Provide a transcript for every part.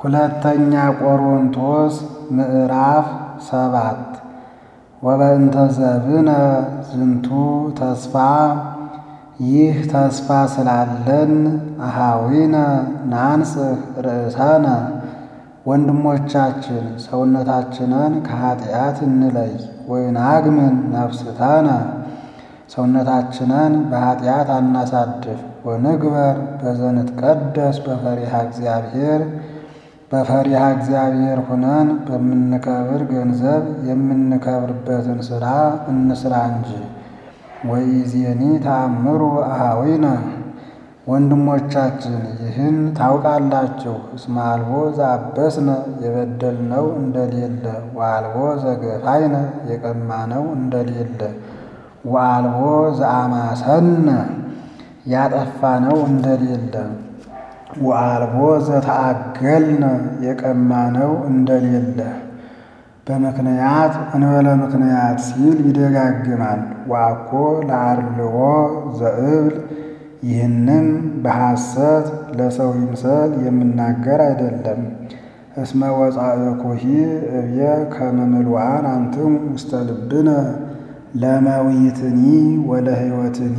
ሁለተኛ ቆሮንቶስ ምዕራፍ ሰባት ወበእንተ ዘብነ ዝንቱ ተስፋ ይህ ተስፋ ስላለን አሃዊነ ናንጽህ ርእሰነ ወንድሞቻችን ሰውነታችንን ከኃጢአት እንለይ ወይናግምን ነፍስተነ ሰውነታችንን በኃጢአት አናሳድፍ ወንግበር በዘንትቀደስ በፈሪሃ እግዚአብሔር በፈሪሃ እግዚአብሔር ሁነን በምንከብር ገንዘብ የምንከብርበትን ሥራ እንስራ እንጂ። ወኢዜኒ ተአምሩ አሃዊነ ወንድሞቻችን ይህን ታውቃላችሁ። እስመ አልቦ ዘአበስነ የበደልነው እንደሌለ ወአልቦ ዘገፋይነ የቀማነው እንደሌለ ወአልቦ ዘአማሰነ ያጠፋነው እንደሌለ ወአልቦ ዘተአገልነ የቀማነው እንደሌለ በምክንያት እንበለ ምክንያት ሲል ይደጋግማል። ወአኮ ለአርልዎ ዘእብል ይህንም በሐሰት ለሰው ይምሰል የምናገር አይደለም። እስመ ወጻእኩሂ እብየ ከመ ምሉዓን አንትሙ ውስተ ልብነ ለመዊትኒ ወለሕይወትኒ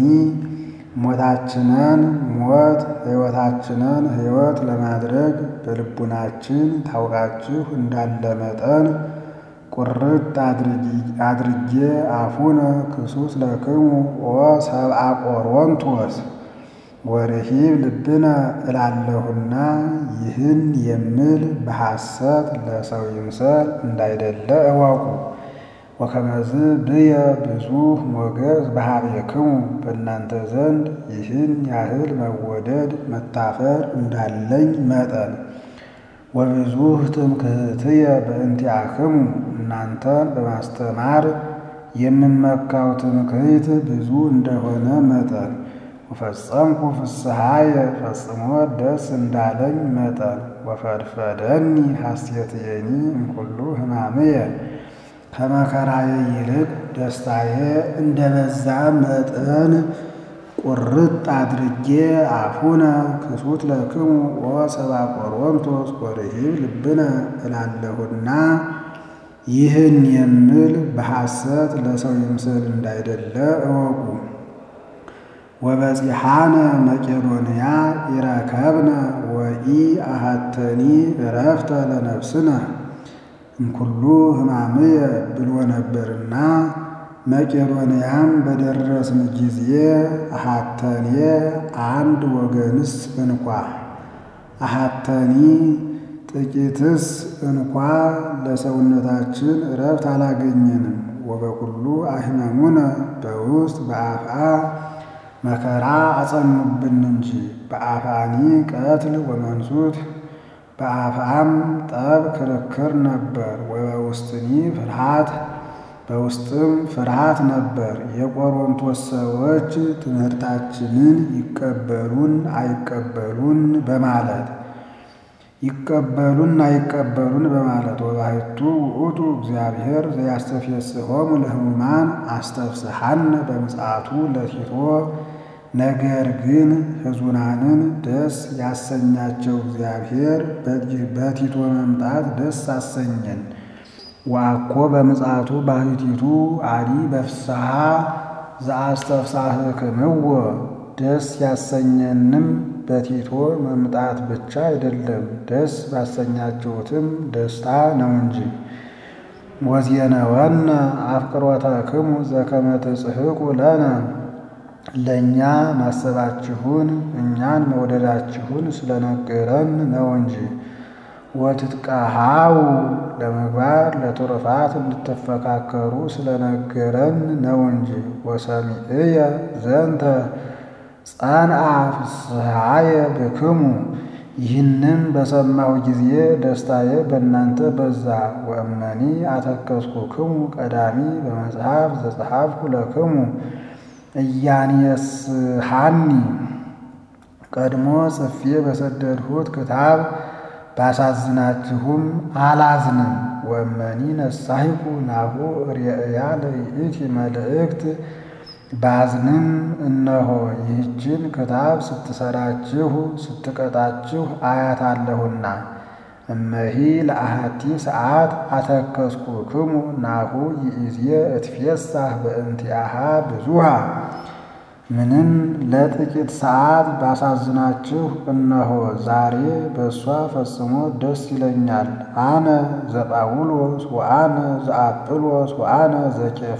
ሞታችንን ሞት ሕይወታችንን ሕይወት ለማድረግ በልቡናችን ታውቃችሁ እንዳለ መጠን ቁርጥ አድርጌ አፉነ ክሱስ ለክሙ ወሰብአ ቆሮንቶስ ወርሂብ ልብነ እላለሁና ይህን የምል በሐሰት ለሰው ይምሰል እንዳይደለ እወቁ። ወከመዝ ብየ ብዙ ሞገስ በኀቤክሙ በእናንተ ዘንድ ይህን ያህል መወደድ መታፈር እንዳለኝ መጠን ወብዙ ትምክህትየ በእንቲአክሙ እናንተን በማስተማር የምመካው ትምክህት ብዙ እንደሆነ መጠን ወፈጸምኩ ፍስሐየ ፈጽሞ ደስ እንዳለኝ መጠን ወፈድፈደኒ ሐሴትየኒ እምኩሉ ሕማምየ ከመከራዬ ይልቅ ደስታዬ እንደበዛ መጠን ቁርጥ አድርጌ አፉነ ክሱት ለክሙ ወሰብአ ቆሮንቶስ ወርሂብ ልብነ እላለሁና ይህን የምል በሐሰት ለሰው ይምሰል እንዳይደለ እወቁ። ወበጺሐነ መቄዶንያ ይረከብነ ወኢ አሃተኒ እረፍተ ለነፍስነ እምኩሉ ሕማምየ ብሎ ነበርና መቄዶንያም በደረስን ጊዜ አሃተኔ አንድ ወገንስ እንኳ አሃተኒ ጥቂትስ እንኳ ለሰውነታችን እረፍት አላገኘንም። ወበኩሉ አሕመሙነ በውስጥ በአፍአ መከራ አጸኑብን እንጂ በአፋኒ ቀትል ወመንሱት በአፍአም ጠብ ክርክር ነበር። ወበውስጥኒ ፍርሃት በውስጥም ፍርሃት ነበር። የቆሮንቶስ ሰዎች ትምህርታችንን ይቀበሉን አይቀበሉን በማለት ይቀበሉን አይቀበሉን በማለት ወባሕቱ ውእቱ እግዚአብሔር ዘያስተፌስሖሙ ለሕሙማን አስተፍስሐነ በምጽአቱ ለቲቶ ነገር ግን ሕዙናንን ደስ ያሰኛቸው እግዚአብሔር በቲቶ መምጣት ደስ አሰኘን። ወአኮ በምጽአቱ ባሕቲቱ አዲ በፍስሐ ዘአስተፍሳህክምዎ ደስ ያሰኘንም በቲቶ መምጣት ብቻ አይደለም፣ ደስ ባሰኛችሁትም ደስታ ነው እንጂ። ወዜነወነ አፍቅሮተክሙ ዘከመ ትጽሕቁ ለነ ለእኛ ማሰባችሁን እኛን መውደዳችሁን ስለነገረን ነው እንጂ። ወትትቀሃው ለምግባር ለትሩፋት እንድትፈካከሩ ስለነገረን ነው እንጂ። ወሰሚዕየ ዘንተ ጸንዐ ፍስሐየ ብክሙ ይህንም በሰማሁ ጊዜ ደስታዬ በእናንተ በዛ። ወእመኒ አተከስኩክሙ ቀዳሚ በመጽሐፍ ዘጸሐፍኩ ለክሙ እያንየስሐኒ ቀድሞ ጽፌ በሰደድሁት ክታብ ባሳዝናችሁም አላዝንም። ወእመኒ ነሳሂኩ ናሁ ርእያ ለይእቲ መልእክት ባዝንም እነሆ ይህችን ክታብ ስትሰራችሁ ስትቀጣችሁ አያታለሁና እመሂ ለአሐቲ ሰዓት አተከስኩክሙ ናሁ ይእዜ እትፌሳህ በእንቲአሃ ብዙሃ ምንም ለጥቂት ሰዓት ባሳዝናችሁ እነሆ ዛሬ በእሷ ፈጽሞ ደስ ይለኛል። አነ ዘጳውሎስ ወአነ ዘአጵሎስ ወአነ ዘኬፋ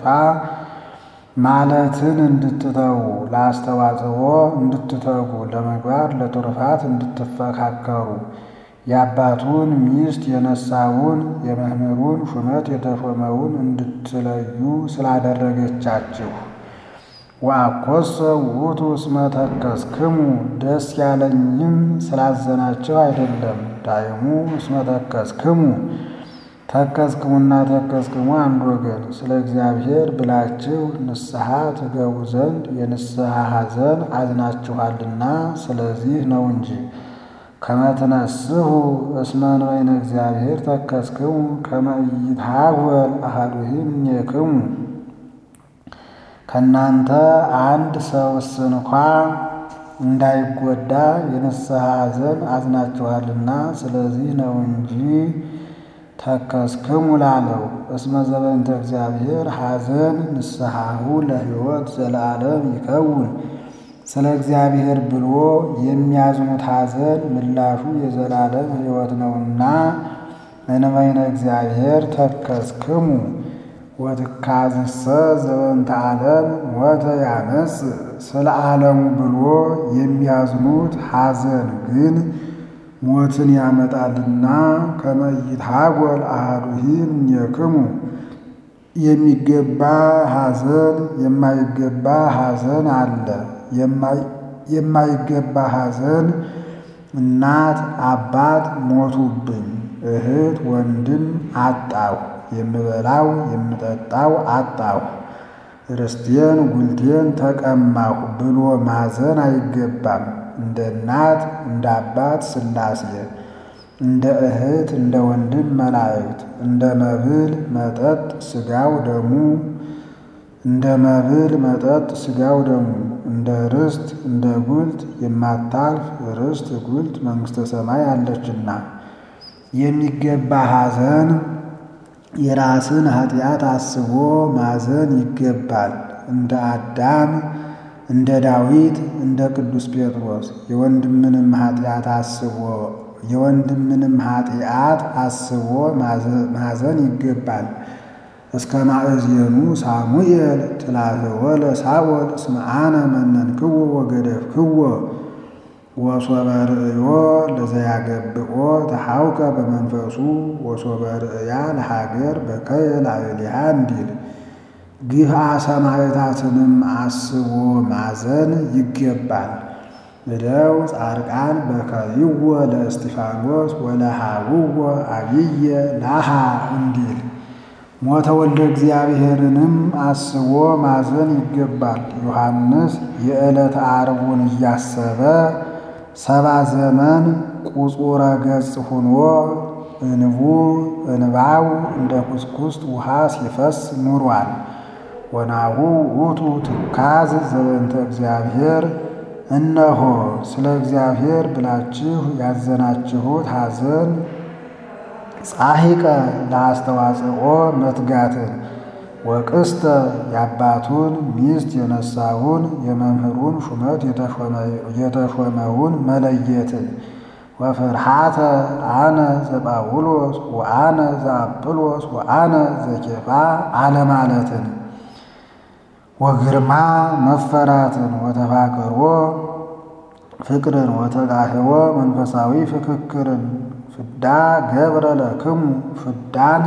ማለትን እንድትተዉ ለአስተዋጽኦ እንድትተጉ ለምግባር ለትሩፋት እንድትፈካከሩ የአባቱን ሚስት የነሳውን የመምህሩን ሹመት የተሾመውን እንድትለዩ ስላደረገቻችሁ ወአኮሰ ውእቱ እስመ ተከስክሙ ደስ ያለኝም ስላዘናቸው አይደለም። ዳይሙ እስመ ተከስክሙ ተከስክሙና ተከስክሙ አንድ ወገን ስለ እግዚአብሔር ብላችሁ ንስሐ ትገቡ ዘንድ የንስሐ ሐዘን አዝናችኋልና ስለዚህ ነው እንጂ። ከመትነስሑ እስመ እንበይነ እግዚአብሔር ተከስክሙ ከመ ኢይትሐወል አሐዱሂ እምኔክሙ ከእናንተ አንድ ሰውስ እንኳ እንዳይጎዳ የንስሐ ሐዘን አዝናችኋልና ስለዚህ ነው እንጂ ተከስክሙ ላለው። እስመ ዘበንተ እግዚአብሔር ሐዘን ንስሐሁ ለሕይወት ዘለዓለም ይከውን። ስለ እግዚአብሔር ብሎ የሚያዝኑት ሐዘን ምላሹ የዘላለም ሕይወት ነውና እንበይነ እግዚአብሔር ተከስክሙ ወትካዝሰ ዘበንተ ዓለም ሞተ ያመጽ ስለ ዓለሙ ብሎ የሚያዝኑት ሐዘን ግን ሞትን ያመጣልና ከመ ይትሐወል አሐዱሂ እምኔክሙ የሚገባ ሐዘን የማይገባ ሐዘን አለ። የማይገባ ሐዘን እናት አባት ሞቱብኝ፣ እህት ወንድም አጣሁ፣ የምበላው የምጠጣው አጣሁ፣ ርስቴን ጉልቴን ተቀማሁ ብሎ ማዘን አይገባም። እንደ እናት እንደ አባት ሥላሴ እንደ እህት እንደ ወንድም መላእክት እንደ መብል መጠጥ ሥጋው ደሙ እንደ መብል መጠጥ ሥጋው ደሙ እንደ ርስት እንደ ጉልት የማታልፍ ርስት ጉልት መንግሥተ ሰማይ አለችና የሚገባ ሐዘን የራስን ኃጢአት አስቦ ማዘን ይገባል። እንደ አዳም እንደ ዳዊት እንደ ቅዱስ ጴጥሮስ የወንድምንም ኃጢአት አስቦ የወንድምንም ኃጢአት አስቦ ማዘን ይገባል። እስከ ማእዜኑ ሳሙኤል ትላህወ ለሳኦል እስመ አነ መነንክዎ ወገደፍክዎ ወሶበ ርእዮ ለዘያገብኦ ተሐውከ በመንፈሱ ወሶበ ርእያ ለሀገር በከየ ላዕሌሃ እንዲል ግፍአ ሰማዕታትንም አስቦ ማዘን ይገባል። እደው ጻድቃን በከይዎ ለእስጢፋኖስ ወለሃውዎ አብየ ላሃ እንዲል ሞተ ወልደ እግዚአብሔርንም አስቦ ማዘን ይገባል። ዮሐንስ የዕለተ ዓርቡን እያሰበ ሰባ ዘመን ቁጹረ ገጽ ሁኖ እንቡ እንባው እንደ ኩስኩስት ውሃ ሲፈስ ኑሯል። ወናሁ ውእቱ ትካዝ ዘበንተ እግዚአብሔር እነሆ ስለ እግዚአብሔር ብላችሁ ያዘናችሁት ሐዘን ጻሒቀ ለአስተዋጽኦ መትጋትን ወቅስተ የአባቱን ሚስት የነሳውን የመምህሩን ሹመት የተሾመውን መለየትን ወፍርሃተ አነ ዘጳውሎስ ወአነ ዘአጵሎስ ወአነ ዘኬፋ አለማለትን ወግርማ መፈራትን ወተፋቅሮ ፍቅርን ወተጋህቦ መንፈሳዊ ፍክክርን ፍዳ ገብረ ለክሙ ፍዳን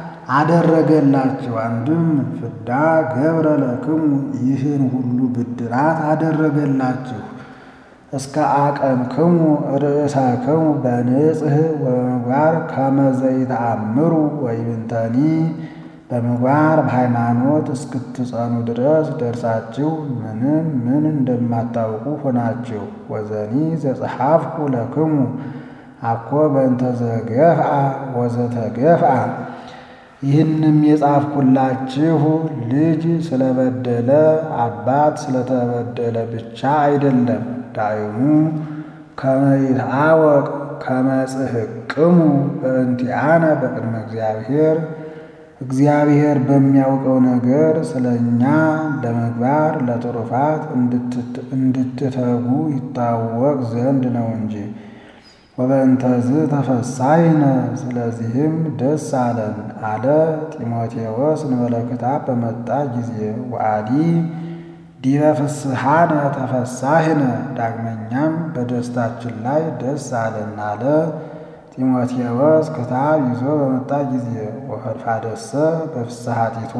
አደረገላችሁ። አንድም ፍዳ ገብረ ለክሙ ይህን ሁሉ ብድራት አደረገላችሁ። እስከ አቀንክሙ ርእሳክሙ በንጽህ ወበምግባር ከመ ዘይተአምሩ ወይብንተኒ በምግባር በሃይማኖት እስክትጸኑ ድረስ ደርሳችሁ ምንም ምን እንደማታውቁ ሆናችሁ። ወዘኒ ዘጸሐፍኩ ለክሙ አኮ በእንተ ዘገፍአ ወዘተገፍአ ይህንም የጻፍኩላችሁ ልጅ ስለበደለ አባት ስለተበደለ ብቻ አይደለም። ዳይሙ ከመ ይትአወቅ ከመጽሕቅሙ በእንቲአነ በቅድመ እግዚአብሔር እግዚአብሔር በሚያውቀው ነገር ስለ እኛ ለምግባር ለትሩፋት እንድትተጉ ይታወቅ ዘንድ ነው እንጂ። ወበእንተዝ ተፈሳይነ ስለዚህም ደስ አለን አለ ጢሞቴዎስ እንበለ ክታብ በመጣ ጊዜ ወአዲ ዲበ ፍስሐነ ተፈሳህነ ዳግመኛም በደስታችን ላይ ደስ አለን አለ ጢሞቴዎስ ክታብ ይዞ በመጣ ጊዜ ወፈድፋደሰ በፍስሐ ቲቶ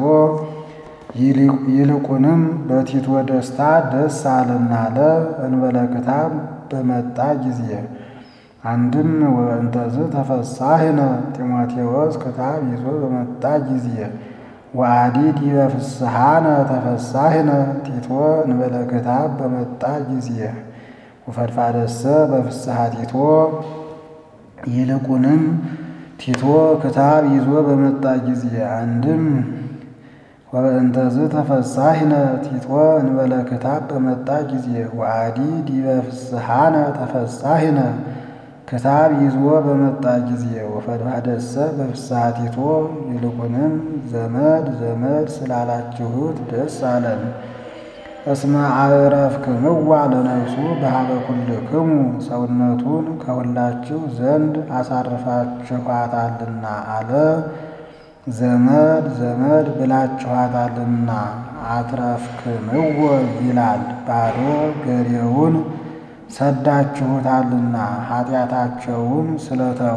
ይልቁንም በቲቶ ደስታ ደስ አለን አለ እንበለ ክታብ በመጣ ጊዜ አንድም ወበእንተዝ ተፈሳህነ ጢሞቴዎስ ክታብ ይዞ በመጣ ጊዜ ወአዲ ዲበ ፍስሐነ ተፈሳህነ ቲቶ እንበለ ክታብ በመጣ ጊዜ ወፈድፋደሰ በፍስሐ ቲቶ ይልቁንም ቲቶ ክታብ ይዞ በመጣ ጊዜ አንድም ወበእንተዝ ተፈሳህነ ቲቶ እንበለ ክታብ በመጣ ጊዜ ወአዲ ዲበ ፍስሐነ ተፈሳህነ ክታብ ይዞ በመጣ ጊዜ ወፈድፋደሰ በፍስሐ ቲቶ ይልቁንም ዘመድ ዘመድ ስላላችሁት ደስ አለን። እስመ አዕረፍክምዋ ለነፍሱ በሀበ ኩልክሙ ሰውነቱን ከሁላችሁ ዘንድ አሳርፋችኋታልና አለ። ዘመድ ዘመድ ብላችኋታልና አትረፍክምዎ ይላል። ባዶ ገሬውን ሰዳችሁታልና ኃጢአታቸውን ስለተው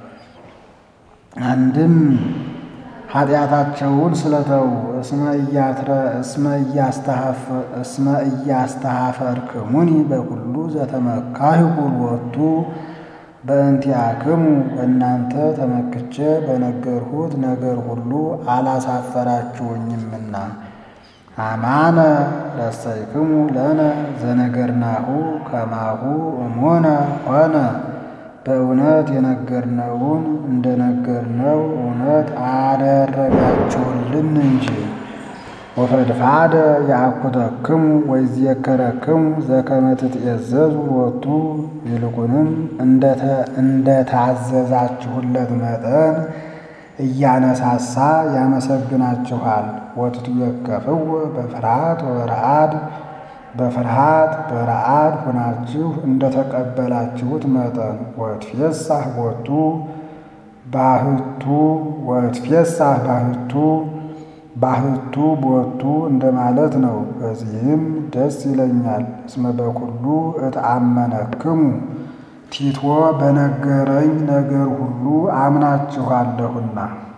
አንድም ኃጢአታቸውን ስለተው እስመ እያስተሃፈርክሙኒ በኩሉ ዘተመካህኩ ሎቱ በእንቲአክሙ በእናንተ ተመክቼ በነገርሁት ነገር ሁሉ አላሳፈራችሁኝምና አማነ ረሰይክሙ ለነ ዘነገርናሁ ከማሁ እሙነ ሆነ። በእውነት የነገርነውን እንደነገርነው እውነት አደረጋችሁልን እንጂ። ወፈድፋደ ያአኩተክሙ ወይዝየከረክሙ ዘከመ ትትእዘዙ ሎቱ ይልቁንም እንደታዘዛችሁለት መጠን እያነሳሳ ያመሰግናችኋል። ወትትዌከፍዎ በፍርሃት ወበረአድ በፍርሃት በረአድ ሆናችሁ እንደተቀበላችሁት መጠን ወትፌሳህ ቦቱ ባህቱ ወትፌሳህ ባህቱ ባህቱ ቦቱ እንደማለት ነው። በዚህም ደስ ይለኛል። እስመ በኩሉ እትአመነክሙ ቲቶ በነገረኝ ነገር ሁሉ አምናችኋለሁና